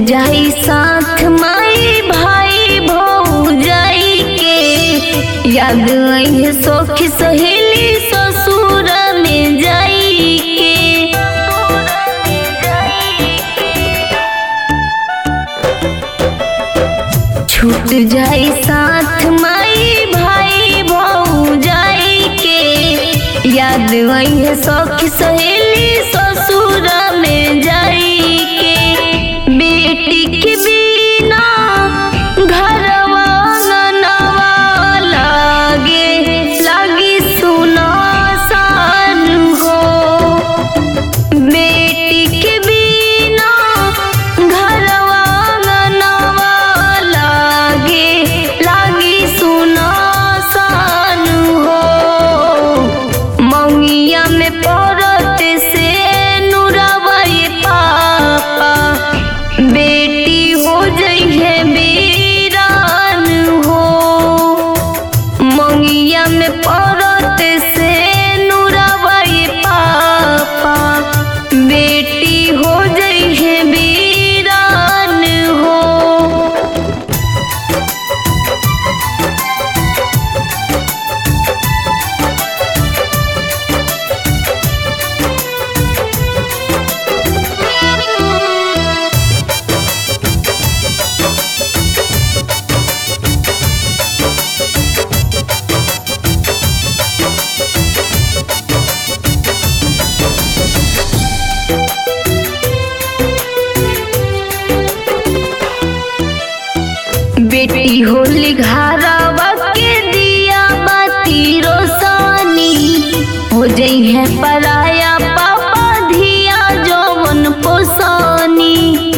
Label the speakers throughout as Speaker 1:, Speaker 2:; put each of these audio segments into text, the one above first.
Speaker 1: जाई साथ माई भाई भौजाई के याद आई सखी सहेली ससुर में जाई के छूट जाई साथ माई भाई भौजाई के याद आई सखी सहेली ससुर में जाई के बेटी के बिना घरवा ननवा लागे लागी सुना सान हो बेटी के बिना घरवा ननवा लागे लागी सुना सान हो मौनिया में पड़त से नुरवई पापा बेटी हो जइहे बीरान हो मंगिया में पड़त से नुरवई पापा बेटी हो जइहे बीरान हो बेटी होली घरवा के दिया बाती रोसानी हो जई है पराया पापा धिया जौवन पोसानी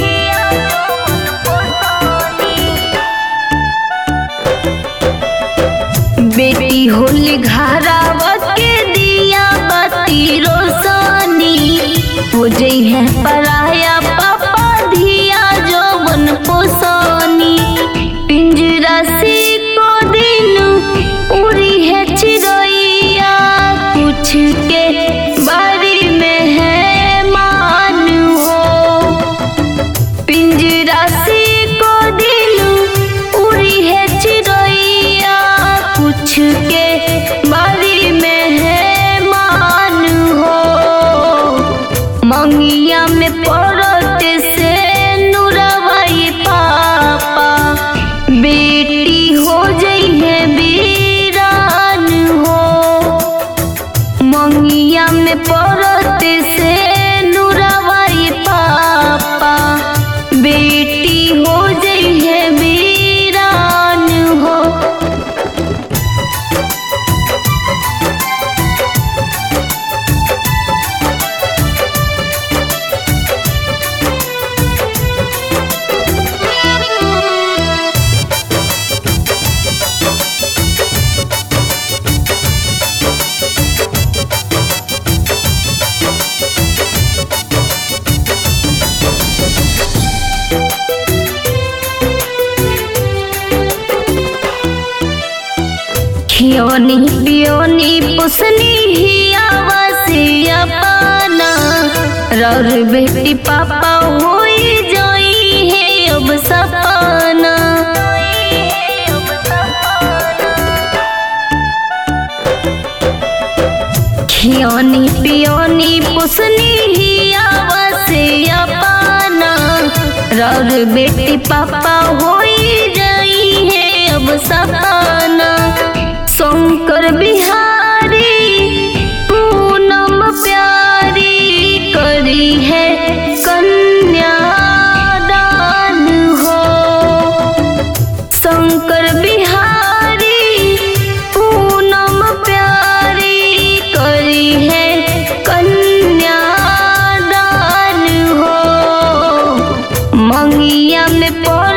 Speaker 1: बेटी होली घरवा के दिया बाती रोसानी हो जई है पराया पापा धिया जौवन पोसानी पिंजरा से को दिन उड़ी है चिड़ैया कुछ के बारी में है मान हो पिंजरा से को दिन उड़ी है चिड़ैया कुछ के बारी में है मान हो मंगिया में पड़त से नुरवई पापा बेटी हो जइहे बीरान हो मंगिया में पड़त से नुरवई पापा बेटी हो जइहे बीरान हो खियोनी पियोनी पुसनी हिया वसिया पाना रौर बेटी पापा होई जोई है अब सपना खियोनी पियोनी पुसनी हिया वसिया पाना रौर बेटी पापा होई जाई है अब सपना शंकर बिहारी पूनम प्यारी करी है कन्यादान हो शंकर बिहारी पूनम प्यारी करी है कन्यादान हो मंगिया में पड़